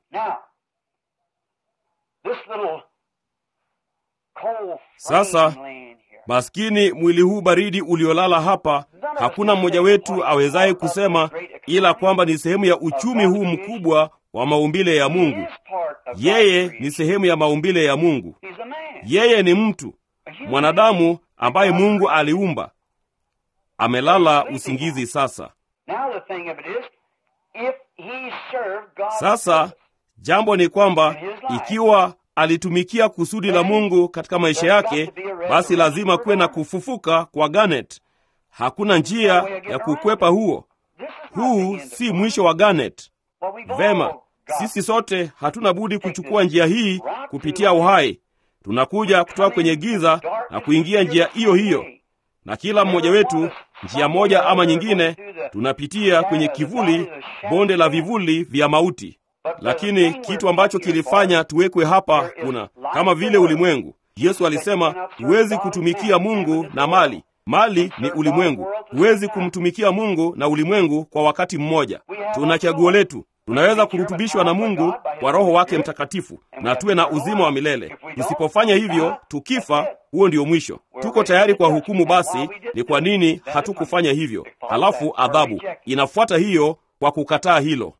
Sasa maskini mwili huu baridi uliolala hapa, hakuna mmoja wetu awezaye kusema ila kwamba ni sehemu ya uchumi huu mkubwa wa maumbile ya Mungu. Yeye ni sehemu ya maumbile ya Mungu. Yeye ni mtu mwanadamu ambaye Mungu aliumba, amelala usingizi sasa. Sasa jambo ni kwamba ikiwa alitumikia kusudi la Mungu katika maisha yake, basi lazima kuwe na kufufuka kwa Garnet. Hakuna njia ya kukwepa huo. Huu si mwisho wa Garnet. Vema, sisi sote hatuna budi kuchukua njia hii kupitia uhai. Tunakuja kutoka kwenye giza na kuingia njia hiyo hiyo, na kila mmoja wetu njia moja ama nyingine tunapitia kwenye kivuli, bonde la vivuli vya mauti. Lakini kitu ambacho kilifanya tuwekwe hapa kuna kama vile ulimwengu. Yesu alisema huwezi kutumikia Mungu na mali. Mali ni ulimwengu. Huwezi kumtumikia Mungu na ulimwengu kwa wakati mmoja. Tuna chaguo letu. Tunaweza kurutubishwa na Mungu kwa Roho wake Mtakatifu na tuwe na uzima wa milele. Tusipofanya hivyo, tukifa, huo ndio mwisho. Tuko tayari kwa hukumu. Basi ni kwa nini hatukufanya hivyo? Halafu adhabu inafuata hiyo kwa kukataa hilo.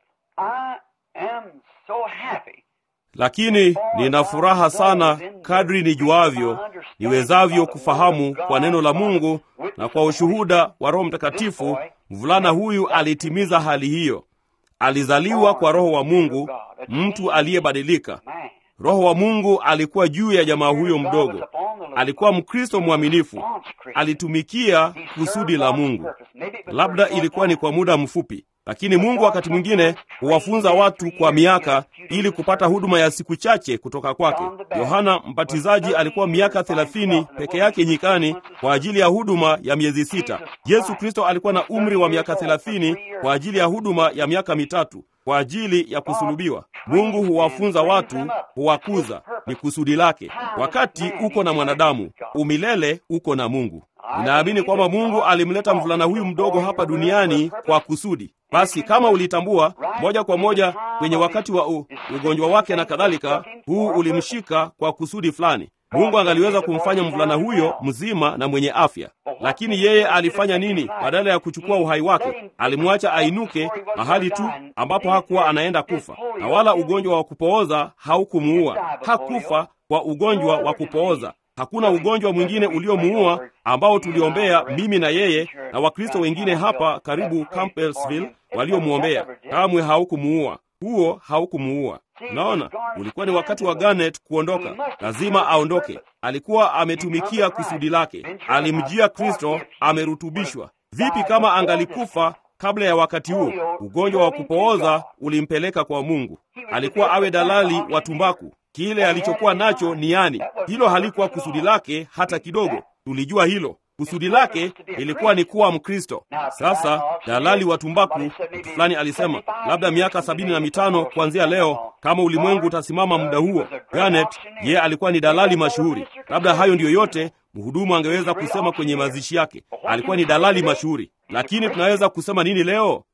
Lakini nina furaha sana kadri nijuavyo, niwezavyo kufahamu kwa neno la Mungu na kwa ushuhuda wa Roho Mtakatifu, mvulana huyu alitimiza hali hiyo. Alizaliwa kwa Roho wa Mungu, mtu aliyebadilika. Roho wa Mungu alikuwa juu ya jamaa huyo mdogo. Alikuwa Mkristo mwaminifu, alitumikia kusudi la Mungu. Labda ilikuwa ni kwa muda mfupi, lakini Mungu wakati mwingine huwafunza watu kwa miaka ili kupata huduma ya siku chache kutoka kwake. Yohana Mbatizaji alikuwa miaka thelathini peke yake nyikani kwa ajili ya huduma ya miezi sita. Yesu Kristo alikuwa na umri wa miaka thelathini kwa ajili ya huduma ya miaka mitatu kwa ajili ya kusulubiwa. Mungu huwafunza watu, huwakuza, ni kusudi lake. Wakati uko na mwanadamu, umilele uko na Mungu. Ninaamini kwamba Mungu alimleta mvulana huyu mdogo hapa duniani kwa kusudi. Basi kama ulitambua moja kwa moja kwenye wakati wa u, ugonjwa wake na kadhalika, huu ulimshika kwa kusudi fulani. Mungu angaliweza kumfanya mvulana huyo mzima na mwenye afya, lakini yeye alifanya nini? Badala ya kuchukua uhai wake, alimwacha ainuke mahali tu ambapo hakuwa anaenda kufa, na wala ugonjwa wa kupooza haukumuua. Hakufa kwa ugonjwa wa kupooza. Hakuna ugonjwa mwingine uliomuua ambao tuliombea mimi na yeye na Wakristo wengine hapa karibu Campbellsville waliomwombea. Kamwe haukumuua huo, haukumuua. Naona ulikuwa ni wakati wa Garnet kuondoka, lazima aondoke. Alikuwa ametumikia kusudi lake, alimjia Kristo, amerutubishwa. Vipi kama angalikufa kabla ya wakati huo? Ugonjwa wa kupooza ulimpeleka kwa Mungu. Alikuwa awe dalali wa tumbaku. Kile alichokuwa nacho ni yani, hilo halikuwa kusudi lake hata kidogo. Tulijua hilo. Kusudi lake ilikuwa ni kuwa Mkristo. Sasa dalali wa tumbaku, mtu fulani alisema labda miaka sabini na mitano kuanzia leo, kama ulimwengu utasimama muda huo. Garnet yeye alikuwa ni dalali mashuhuri. Labda hayo ndiyo yote mhudumu angeweza kusema kwenye mazishi yake. Alikuwa ni dalali mashuhuri. Lakini tunaweza kusema nini leo?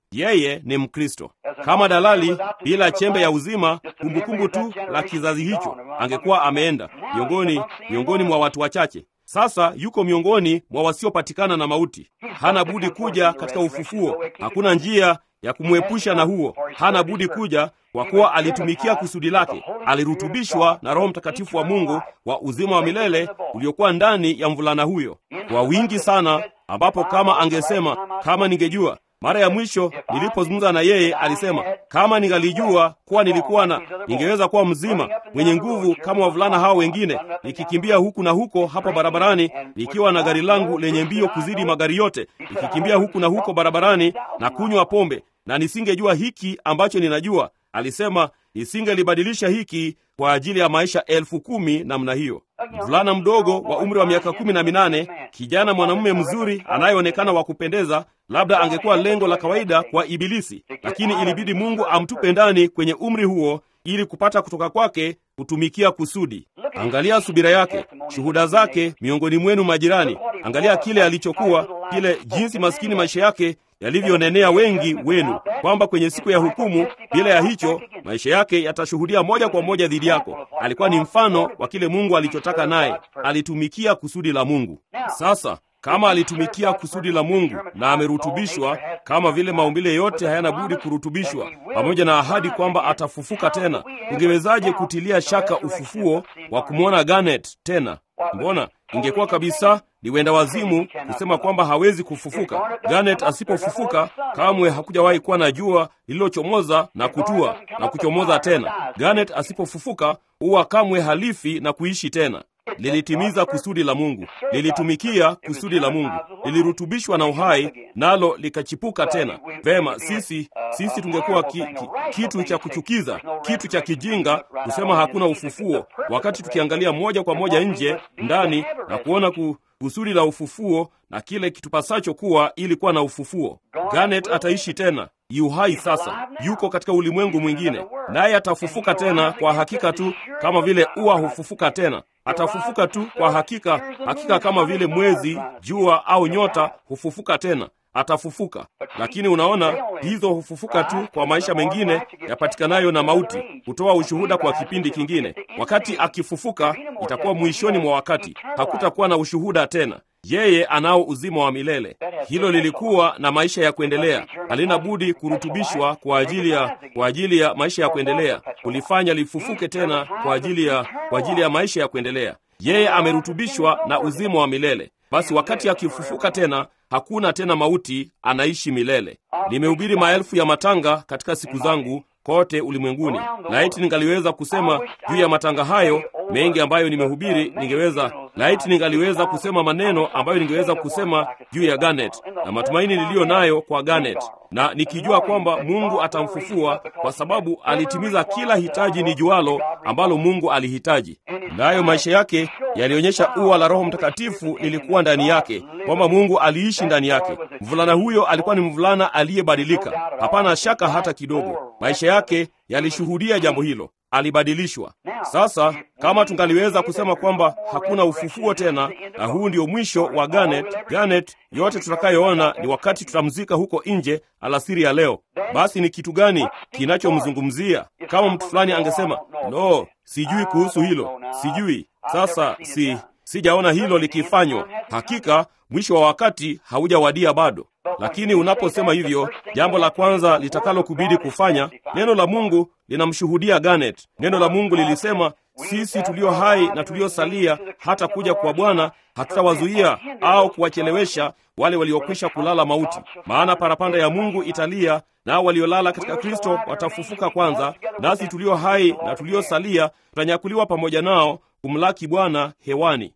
yeye ni Mkristo. Kama dalali bila chembe ya uzima, kumbukumbu tu la kizazi hicho, angekuwa ameenda miongoni miongoni mwa watu wachache. Sasa yuko miongoni mwa wasiopatikana na mauti. Hana budi kuja katika ufufuo. Hakuna njia ya kumwepusha na huo. Hana budi kuja kwa kuwa alitumikia kusudi lake. Alirutubishwa na Roho Mtakatifu wa Mungu wa uzima wa milele uliokuwa ndani ya mvulana huyo kwa wingi sana, ambapo kama angesema, kama ningejua mara ya mwisho nilipozungumza na yeye alisema, kama ningalijua kuwa nilikuwa na ningeweza kuwa mzima mwenye nguvu kama wavulana hao wengine, nikikimbia huku na huko hapa barabarani, nikiwa na gari langu lenye mbio kuzidi magari yote, nikikimbia huku na huko barabarani na kunywa pombe, na nisingejua hiki ambacho ninajua. Alisema nisingelibadilisha hiki kwa ajili ya maisha elfu kumi namna hiyo. Mvulana mdogo wa umri wa miaka kumi na minane, kijana mwanamume mzuri anayeonekana wa kupendeza, labda angekuwa lengo la kawaida kwa Ibilisi, lakini ilibidi Mungu amtupe ndani kwenye umri huo ili kupata kutoka kwake kutumikia kusudi. Angalia subira yake, shuhuda zake miongoni mwenu majirani. Angalia kile alichokuwa, kile jinsi maskini maisha yake yalivyonenea wengi wenu, kwamba kwenye siku ya hukumu, bila ya hicho, maisha yake yatashuhudia moja kwa moja dhidi yako. Alikuwa ni mfano wa kile Mungu alichotaka, naye alitumikia kusudi la Mungu. Sasa kama alitumikia kusudi la Mungu na amerutubishwa, kama vile maumbile yote hayana budi kurutubishwa, pamoja na ahadi kwamba atafufuka tena, ungewezaje kutilia shaka ufufuo wa kumwona Garnet tena? Mbona ingekuwa kabisa ni wenda wazimu kusema kwamba hawezi kufufuka. Garnet asipofufuka kamwe hakujawahi kuwa na jua lililochomoza na kutua na kuchomoza tena. Garnet asipofufuka huwa kamwe halifi na kuishi tena. Lilitimiza kusudi la Mungu, lilitumikia kusudi la Mungu, lilirutubishwa na uhai, nalo likachipuka tena. Vema, sisi sisi tungekuwa ki, ki, kitu cha kuchukiza, kitu cha kijinga kusema hakuna ufufuo, wakati tukiangalia moja kwa moja nje ndani na kuona ku, kusudi la ufufuo na kile kitupasacho kuwa ili kuwa na ufufuo. Garnet ataishi tena, yu hai sasa, yuko katika ulimwengu mwingine, naye atafufuka tena kwa hakika tu kama vile ua hufufuka tena. Atafufuka tu kwa hakika, hakika kama vile mwezi, jua au nyota hufufuka tena atafufuka. Lakini unaona, hizo hufufuka tu kwa maisha mengine yapatikanayo na mauti, hutoa ushuhuda kwa kipindi kingine. Wakati akifufuka, itakuwa mwishoni mwa wakati, hakutakuwa na ushuhuda tena. Yeye anao uzima wa milele. Hilo lilikuwa na maisha ya kuendelea, halina budi kurutubishwa kwa ajili ya kwa ajili ya maisha ya kuendelea, kulifanya lifufuke tena kwa ajili ya kwa ajili ya maisha ya kuendelea. Yeye amerutubishwa na uzima wa milele. Basi wakati akifufuka tena hakuna tena mauti, anaishi milele. Nimehubiri maelfu ya matanga katika siku zangu kote ulimwenguni. Laiti ningaliweza kusema juu ya matanga hayo mengi ambayo nimehubiri, ningeweza laiti ningaliweza kusema maneno ambayo ningeweza kusema juu ya Garnet na matumaini niliyo nayo kwa Garnet, na nikijua kwamba Mungu atamfufua kwa sababu alitimiza kila hitaji ni jualo ambalo Mungu alihitaji. Nayo maisha yake yalionyesha ua la Roho Mtakatifu lilikuwa ndani yake, kwamba Mungu aliishi ndani yake. Mvulana huyo alikuwa ni mvulana aliyebadilika, hapana shaka hata kidogo. Maisha yake yalishuhudia jambo hilo, alibadilishwa. Sasa kama tungaliweza kusema kwamba hakuna ufufuo tena na huu ndio mwisho wa Garnet, Garnet, yote tutakayoona ni wakati tutamzika huko nje alasiri ya leo. Basi ni kitu gani kinachomzungumzia? Kama mtu fulani angesema no, sijui kuhusu hilo, sijui. Sasa si sijaona hilo likifanywa. Hakika mwisho wa wakati haujawadia bado. Lakini unaposema hivyo, jambo la kwanza litakalokubidi kufanya, neno la Mungu linamshuhudia Garnet. Neno la Mungu lilisema sisi tulio hai na tuliosalia hata kuja kwa Bwana hatutawazuia au kuwachelewesha wale waliokwisha kulala mauti, maana parapanda ya Mungu italia, nao waliolala katika Kristo watafufuka kwanza, nasi tulio hai na tuliosalia tutanyakuliwa pamoja nao kumlaki Bwana hewani.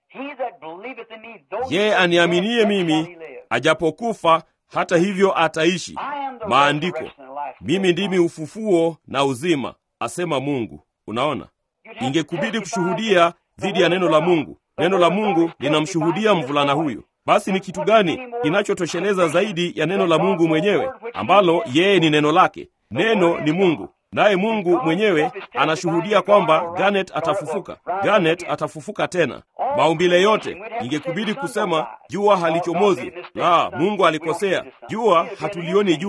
Yeye aniaminie mimi, ajapokufa hata hivyo ataishi. Maandiko, mimi ndimi ufufuo na uzima, asema Mungu. Unaona, ingekubidi kushuhudia dhidi ya neno la Mungu. Neno la Mungu linamshuhudia mvulana huyu. Basi ni kitu gani kinachotosheleza zaidi ya neno la Mungu mwenyewe, ambalo yeye ni neno lake? Neno ni Mungu, naye Mungu mwenyewe anashuhudia kwamba Garnet atafufuka. Garnet atafufuka tena. Maumbile yote ingekubidi kusema jua halichomozi. La, Mungu alikosea. Jua hatulioni jua.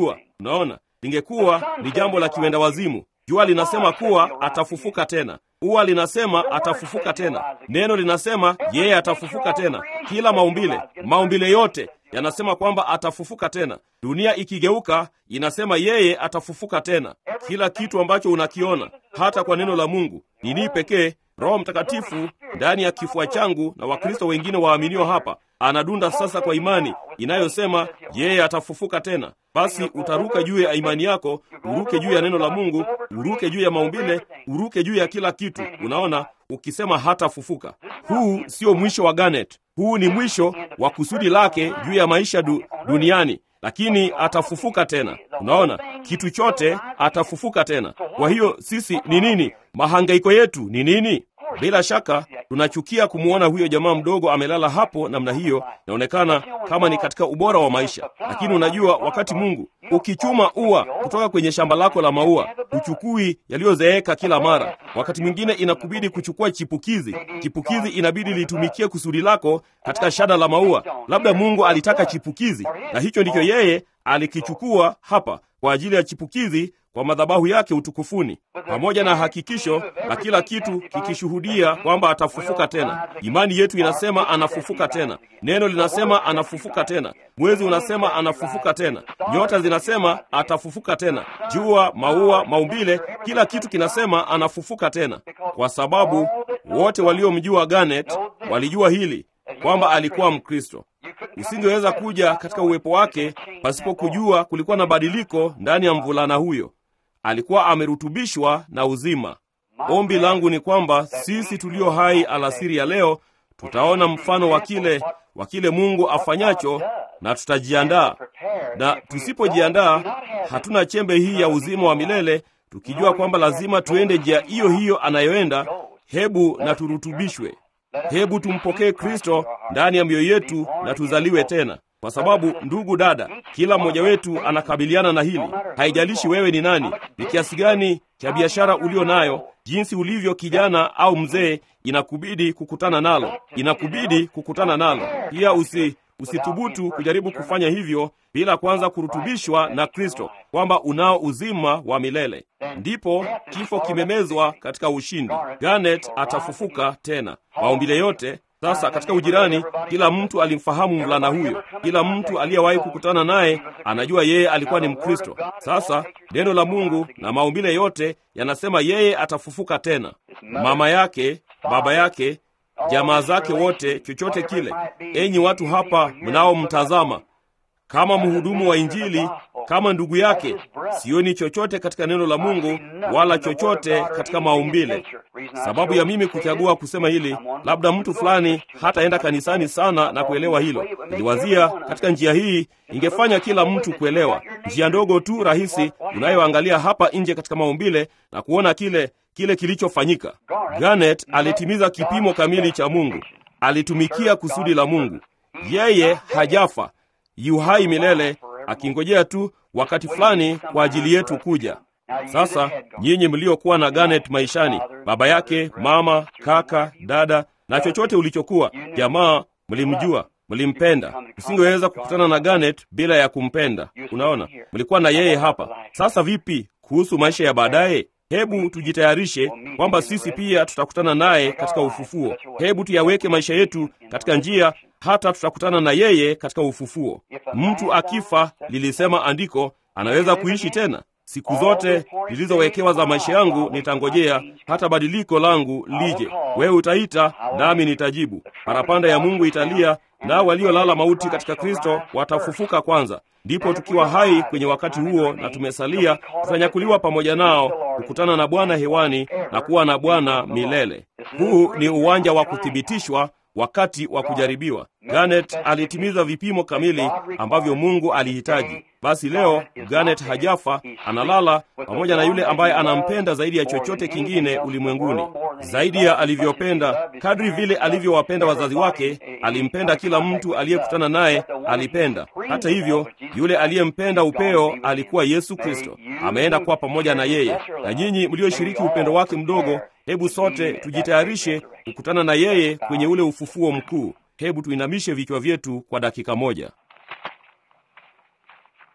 Unaona, lingekuwa ni jambo la kiwenda wazimu. Jua linasema kuwa atafufuka tena, ua linasema atafufuka tena, neno linasema yeye atafufuka tena. Kila maumbile, maumbile yote yanasema kwamba atafufuka tena. Dunia ikigeuka inasema yeye atafufuka tena. Kila kitu ambacho unakiona, hata kwa neno la Mungu, nini pekee Roho Mtakatifu ndani ya kifua changu na Wakristo wengine waaminio hapa anadunda sasa kwa imani inayosema yeye atafufuka tena. Basi utaruka juu ya imani yako, uruke juu ya neno la Mungu, uruke juu ya maumbile, uruke juu ya kila kitu. Unaona, ukisema hatafufuka. Huu sio mwisho wa Garnet, huu ni mwisho wa kusudi lake juu ya maisha du, duniani lakini atafufuka tena. Unaona, kitu chote atafufuka tena. Kwa hiyo sisi ni nini? Mahangaiko yetu ni nini? Bila shaka tunachukia kumwona huyo jamaa mdogo amelala hapo namna hiyo, inaonekana kama ni katika ubora wa maisha. Lakini unajua, wakati Mungu ukichuma ua kutoka kwenye shamba lako la maua, huchukui yaliyozeeka kila mara. Wakati mwingine inakubidi kuchukua chipukizi. Chipukizi inabidi litumikie kusudi lako katika shada la maua. Labda Mungu alitaka chipukizi, na hicho ndicho yeye alikichukua hapa kwa ajili ya chipukizi kwa madhabahu yake utukufuni, pamoja na hakikisho la kila kitu kikishuhudia kwamba atafufuka tena. Imani yetu inasema anafufuka tena, neno linasema anafufuka tena, mwezi unasema anafufuka tena, nyota zinasema atafufuka tena, jua, maua, maumbile, kila kitu kinasema anafufuka tena, kwa sababu wote waliomjua Garnet walijua hili kwamba alikuwa Mkristo. Usingeweza kuja katika uwepo wake pasipo kujua kulikuwa na badiliko ndani ya mvulana huyo. Alikuwa amerutubishwa na uzima. Ombi langu ni kwamba sisi tulio hai alasiri ya leo tutaona mfano wa kile wa kile Mungu afanyacho na tutajiandaa, na tusipojiandaa hatuna chembe hii ya uzima wa milele, tukijua kwamba lazima tuende njia hiyo hiyo anayoenda. Hebu na turutubishwe. Hebu tumpokee Kristo ndani ya mioyo yetu na tuzaliwe tena, kwa sababu ndugu dada, kila mmoja wetu anakabiliana na hili. Haijalishi wewe ni nani, ni kiasi gani cha biashara ulio nayo, jinsi ulivyo kijana au mzee, inakubidi kukutana nalo, inakubidi kukutana nalo. Pia usi usithubutu kujaribu kufanya hivyo bila kwanza kurutubishwa na Kristo, kwamba unao uzima wa milele. Ndipo kifo kimemezwa katika ushindi. Garnet atafufuka tena, maumbile yote sasa katika ujirani, kila mtu alimfahamu mvulana huyo. Kila mtu aliyewahi kukutana naye anajua yeye alikuwa ni Mkristo. Sasa neno la Mungu na maumbile yote yanasema yeye atafufuka tena. Mama yake, baba yake, jamaa zake wote, chochote kile. Enyi watu hapa mnaomtazama, kama mhudumu wa Injili, kama ndugu yake, sioni chochote katika neno la Mungu wala chochote katika maumbile. Sababu ya mimi kuchagua kusema hili, labda mtu fulani hataenda kanisani sana na kuelewa hilo. Niliwazia katika njia hii ingefanya kila mtu kuelewa, njia ndogo tu rahisi unayoangalia hapa nje katika maumbile na kuona kile kile kilichofanyika. Garnet alitimiza kipimo kamili cha Mungu, alitumikia kusudi la Mungu. Yeye hajafa, yu hai milele, akingojea tu wakati fulani kwa ajili yetu kuja. Sasa nyinyi mliokuwa na Garnet maishani, baba yake, mama, kaka, dada na chochote ulichokuwa, jamaa, mlimjua, mlimpenda. Usingeweza kukutana na Garnet bila ya kumpenda. Unaona, mlikuwa na yeye hapa. Sasa vipi kuhusu maisha ya baadaye? Hebu tujitayarishe kwamba sisi pia tutakutana naye katika ufufuo. Hebu tuyaweke maisha yetu katika njia hata tutakutana na yeye katika ufufuo. Mtu akifa, lilisema andiko, anaweza kuishi tena. Siku zote zilizowekewa za maisha yangu nitangojea hata badiliko langu lije. Wewe utaita nami nitajibu. Parapanda ya Mungu italia, nao waliolala mauti katika Kristo watafufuka kwanza. Ndipo tukiwa hai kwenye wakati huo na tumesalia, tutanyakuliwa pamoja nao kukutana na Bwana hewani na kuwa na Bwana milele. Huu ni uwanja wa kuthibitishwa wakati wa kujaribiwa. Garnet alitimiza vipimo kamili ambavyo Mungu alihitaji. Basi leo Garnet hajafa, analala pamoja na yule ambaye anampenda zaidi ya chochote kingine ulimwenguni, zaidi ya alivyopenda. Kadri vile alivyowapenda wazazi wake, alimpenda kila mtu aliyekutana naye, alipenda. Hata hivyo, yule aliyempenda upeo alikuwa Yesu Kristo, ameenda kuwa pamoja na yeye. Na nyinyi mlioshiriki upendo wake mdogo, hebu sote tujitayarishe kukutana na yeye kwenye ule ufufuo mkuu. Hebu tuinamishe vichwa vyetu kwa dakika moja.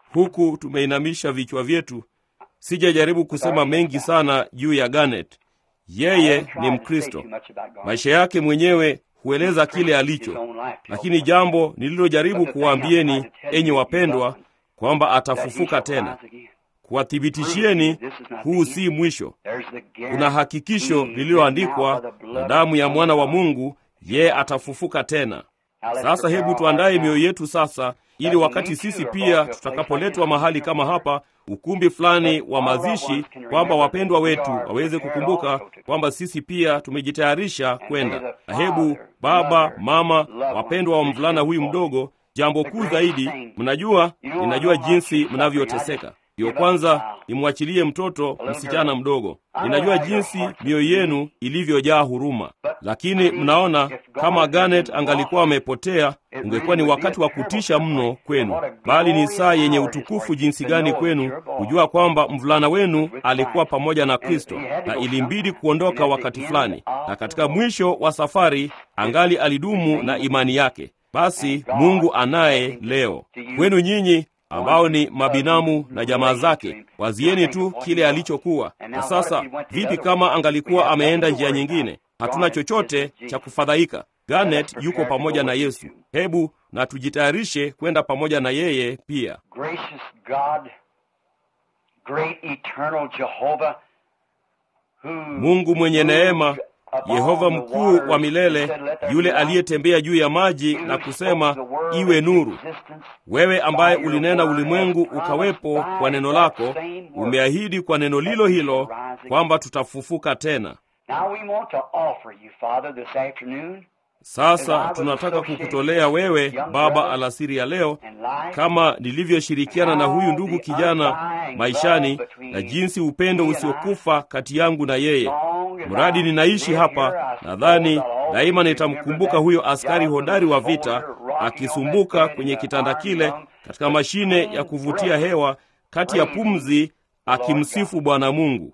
huku tumeinamisha vichwa vyetu. Sijajaribu kusema mengi sana juu ya Garnet. Yeye ni Mkristo, maisha yake mwenyewe hueleza kile alicho, lakini jambo nililojaribu kuwaambieni, enyi wapendwa, kwamba atafufuka tena, kuwathibitishieni huu si mwisho. Kuna hakikisho lililoandikwa na damu ya mwana wa Mungu, yeye atafufuka tena. Sasa hebu tuandaye mioyo yetu sasa, ili wakati sisi pia tutakapoletwa mahali kama hapa, ukumbi fulani wa mazishi, kwamba wapendwa wetu waweze kukumbuka kwamba sisi pia tumejitayarisha kwenda. Na hebu baba, mama, wapendwa wa mvulana huyu mdogo, jambo kuu zaidi, mnajua, ninajua jinsi mnavyoteseka ndiyo kwanza nimwachilie mtoto msichana mdogo. Ninajua jinsi mioyo yenu ilivyojaa huruma, lakini mnaona, kama Garnet angalikuwa amepotea, ungekuwa ni wakati wa kutisha mno kwenu, bali ni saa yenye utukufu jinsi gani kwenu kujua kwamba mvulana wenu alikuwa pamoja na Kristo na ilimbidi kuondoka wakati fulani, na katika mwisho wa safari angali alidumu na imani yake. Basi Mungu anaye leo kwenu nyinyi ambao ni mabinamu na jamaa zake, wazieni tu kile alichokuwa. Na sasa vipi kama angalikuwa ameenda njia nyingine? Hatuna chochote cha kufadhaika. Garnet yuko pamoja na Yesu. Hebu na tujitayarishe kwenda pamoja na yeye pia. Mungu mwenye neema, Yehova mkuu wa milele, yule aliyetembea juu ya maji na kusema iwe nuru. Wewe ambaye ulinena ulimwengu ukawepo kwa neno lako, umeahidi kwa neno lilo hilo kwamba tutafufuka tena. Sasa tunataka kukutolea wewe Baba alasiri ya leo, kama nilivyoshirikiana na huyu ndugu kijana maishani, na jinsi upendo usiokufa kati yangu na yeye. Mradi ninaishi hapa, nadhani daima nitamkumbuka huyo askari hodari wa vita akisumbuka kwenye kitanda kile katika mashine ya kuvutia hewa kati ya pumzi, akimsifu Bwana Mungu.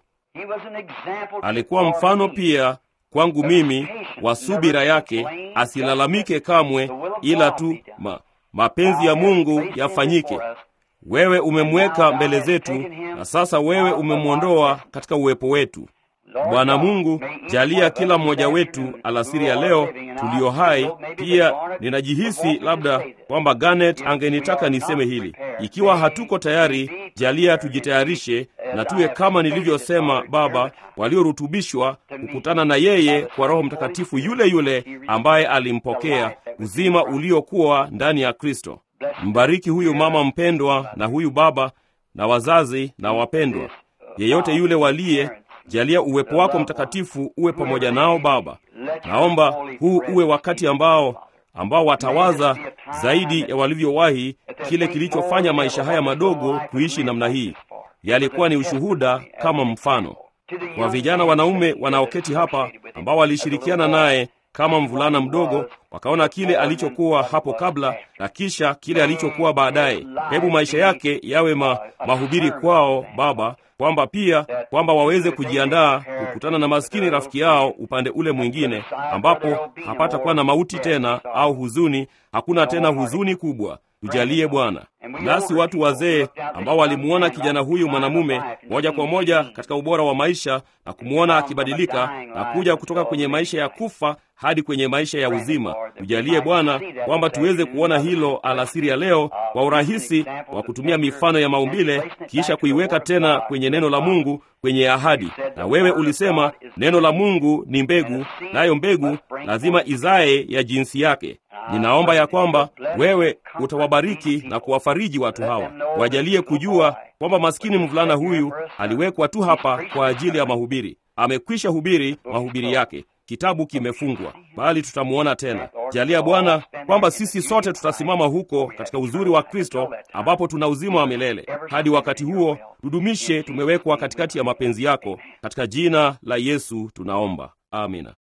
Alikuwa mfano pia kwangu mimi wa subira yake, asilalamike kamwe, ila tu ma, mapenzi ya Mungu yafanyike. Wewe umemweka mbele zetu, na sasa wewe umemwondoa katika uwepo wetu. Bwana Mungu, jalia kila mmoja wetu alasiri ya leo tulio hai. Pia ninajihisi labda kwamba Garnet angenitaka niseme hili. Ikiwa hatuko tayari, jalia tujitayarishe na tuwe kama nilivyosema, Baba, waliorutubishwa kukutana na yeye kwa Roho Mtakatifu yule yule ambaye alimpokea uzima uliokuwa ndani ya Kristo. Mbariki huyu mama mpendwa na huyu baba na wazazi na wapendwa, yeyote yule waliye Jalia uwepo wako mtakatifu uwe pamoja nao Baba. Naomba huu uwe wakati ambao ambao watawaza zaidi ya walivyowahi kile kilichofanya maisha haya madogo kuishi namna hii. Yalikuwa ni ushuhuda kama mfano kwa vijana wanaume wanaoketi hapa ambao walishirikiana naye kama mvulana mdogo, wakaona kile alichokuwa hapo kabla na kisha kile alichokuwa baadaye. Hebu maisha yake yawe ma, mahubiri kwao Baba, kwamba pia kwamba waweze kujiandaa kukutana na maskini rafiki yao upande ule mwingine, ambapo hapata kuwa na mauti tena au huzuni. Hakuna tena huzuni kubwa. Tujalie Bwana. Nasi watu wazee ambao walimuona kijana huyu mwanamume moja kwa moja katika ubora wa maisha na kumwona akibadilika na kuja kutoka kwenye maisha ya kufa hadi kwenye maisha ya uzima, tujalie Bwana kwamba tuweze kuona hilo alasiri ya leo kwa urahisi wa kutumia mifano ya maumbile, kisha kuiweka tena kwenye neno la Mungu kwenye ahadi. Na wewe ulisema neno la Mungu ni mbegu, nayo mbegu lazima izae ya jinsi yake. Ninaomba ya kwamba wewe utawabariki na kuwafariji watu hawa, wajalie kujua kwamba maskini mvulana huyu aliwekwa tu hapa kwa ajili ya mahubiri. Amekwisha hubiri mahubiri yake, kitabu kimefungwa, bali tutamuona tena. Jalia Bwana kwamba sisi sote tutasimama huko katika uzuri wa Kristo, ambapo tuna uzima wa milele. Hadi wakati huo, tudumishe tumewekwa katikati ya mapenzi yako. Katika jina la Yesu tunaomba, amina.